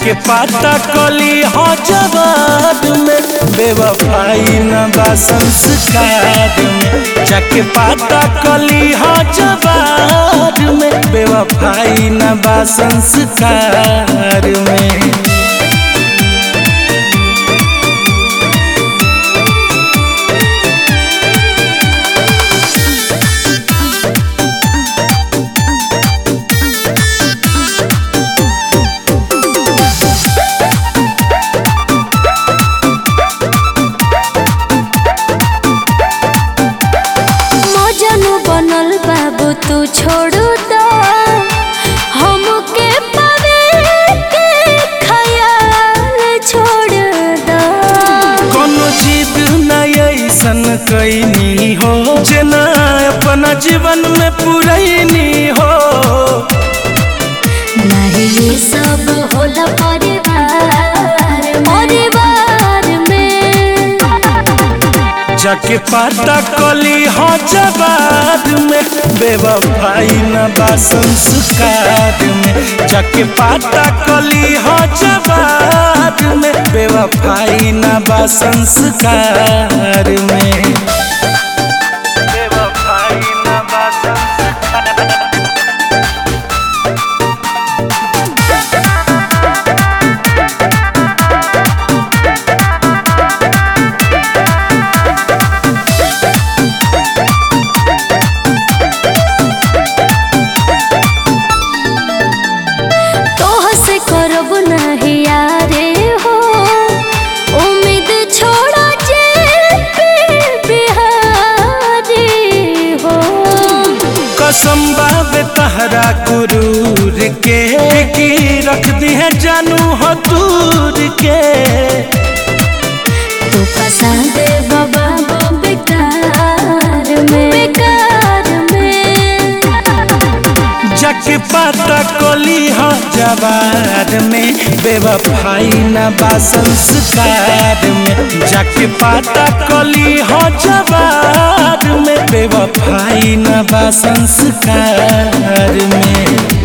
जाके पाता कली हो जवाब में बेवफाई न बा संस्कार में जाके पाता कली हो जवाब में बेवफाई न बा संस्कार में मजनू बनल बाबू तू छोड़ू दो हमके पावे के ख्याल छोड़ दो कोनो जिद न ऐसन कैनी हो जेना अपना जीवन में पुरैनी हो नहीं ये सब होला परिवार परिवार में जाके पाता कली हो जवाब में बेवफाई न बा संस्कार में जाके पाता कली हो जवाब में बेवफाई न बा संस्कार में बेवफाई न बा संस्कार तोह से करब नहीं यारे हो उम्मीद छोड़ा जे पे बिहारी हो कसम बाबे तहरा गुरूर के की रख दी है जानू हो दूर के तू पसंद बाबा वो बेकार में बेकार में जाके पाता कोली हो जवार में बेवफाई न बा संस्कार में जाके पाता कोली हो जवार में बेवफाई न बा संस्कार में